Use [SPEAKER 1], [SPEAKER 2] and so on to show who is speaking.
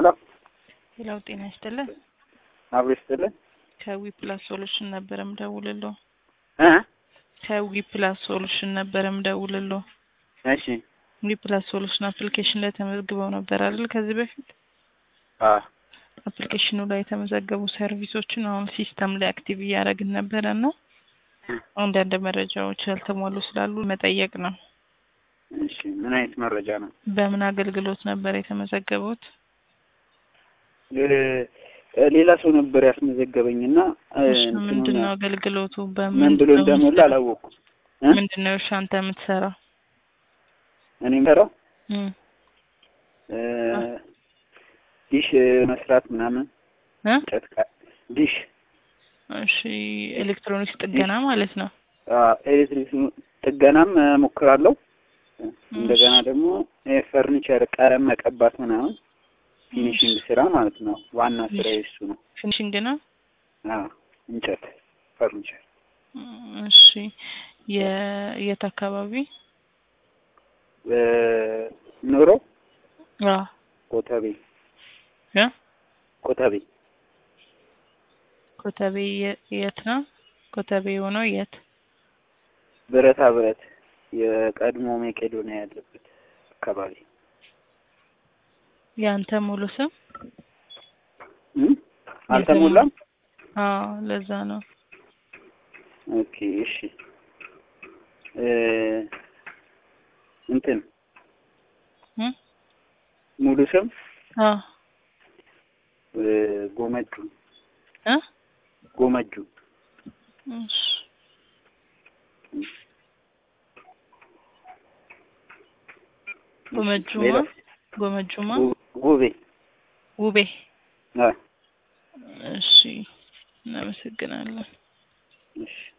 [SPEAKER 1] ሄሎ
[SPEAKER 2] ሌላው ጤና ይስጥልን።
[SPEAKER 1] አብሮ ይስጥልን
[SPEAKER 2] ከዊ ፕላስ ሶሉሽን ነበረ ምደውልሎ
[SPEAKER 1] እ
[SPEAKER 2] ከዊ ፕላስ ሶሉሽን ነበረ ምደውልሎ
[SPEAKER 1] እሺ
[SPEAKER 2] ዊ ፕላስ ሶሉሽን አፕሊኬሽን ላይ ተመዝግበው ነበር አይደል? ከዚህ በፊት
[SPEAKER 1] አ
[SPEAKER 2] አፕሊኬሽኑ ላይ የተመዘገቡ ሰርቪሶችን አሁን ሲስተም ላይ አክቲቭ እያደረግን ነበረ እና አንዳንድ መረጃዎች ያልተሟሉ ስላሉ መጠየቅ ነው።
[SPEAKER 1] እሺ ምን አይነት መረጃ ነው?
[SPEAKER 2] በምን አገልግሎት ነበር የተመዘገቡት?
[SPEAKER 1] እ ሌላ ሰው ነበር ያስመዘገበኝና እ
[SPEAKER 2] እሺ
[SPEAKER 1] እንትኑን
[SPEAKER 2] ምንድን ነው አገልግሎቱ?
[SPEAKER 1] ምን
[SPEAKER 2] በምን
[SPEAKER 1] ብሎ እንደሞላ አላወኩም። እ
[SPEAKER 2] ምንድን ነው እሺ አንተ የምትሰራው?
[SPEAKER 1] እኔ የምሰራው
[SPEAKER 2] እም
[SPEAKER 1] እ ዲሽ መስራት ምናምን
[SPEAKER 2] እ
[SPEAKER 1] እንጨት ቃ- ዲሽ
[SPEAKER 2] እሺ ኤሌክትሮኒክስ ጥገና ማለት ነው።
[SPEAKER 1] አ ኤሌክትሪክ ጥገናም እሞክራለሁ። እንደገና ደግሞ የፈርኒቸር ቀለም መቀባት ምናምን ፊኒሽንግ ስራ ማለት ነው። ዋና ስራ እሱ ነው።
[SPEAKER 2] ፊኒሽንግ ነው።
[SPEAKER 1] አ እንጨት ፈርኒቸር
[SPEAKER 2] እሺ የ- የት አካባቢ?
[SPEAKER 1] እ ኑሮ
[SPEAKER 2] አ
[SPEAKER 1] ኮተቤ
[SPEAKER 2] ያ
[SPEAKER 1] ኮተቤ
[SPEAKER 2] ኮተቤ የ- የት ነው? ኮተቤ የሆነው የት?
[SPEAKER 1] ብረታ ብረት የቀድሞ መቄዶንያ ያለበት አካባቢ
[SPEAKER 2] ያንተ ሙሉ ስም?
[SPEAKER 1] እ አልተሞላም።
[SPEAKER 2] አዎ ለዛ ነው።
[SPEAKER 1] ኦኬ እሺ እ እንትን
[SPEAKER 2] እ
[SPEAKER 1] ሙሉ ስም
[SPEAKER 2] አ
[SPEAKER 1] እ ጎመጁ
[SPEAKER 2] እ
[SPEAKER 1] ጎመጁ
[SPEAKER 2] እሺ ጎመጁማ
[SPEAKER 1] ሌላ
[SPEAKER 2] ጎመጁማ
[SPEAKER 1] ጉ- ጉቤ
[SPEAKER 2] ውቤ
[SPEAKER 1] አ
[SPEAKER 2] እሺ እናመሰግናለን።
[SPEAKER 1] እሺ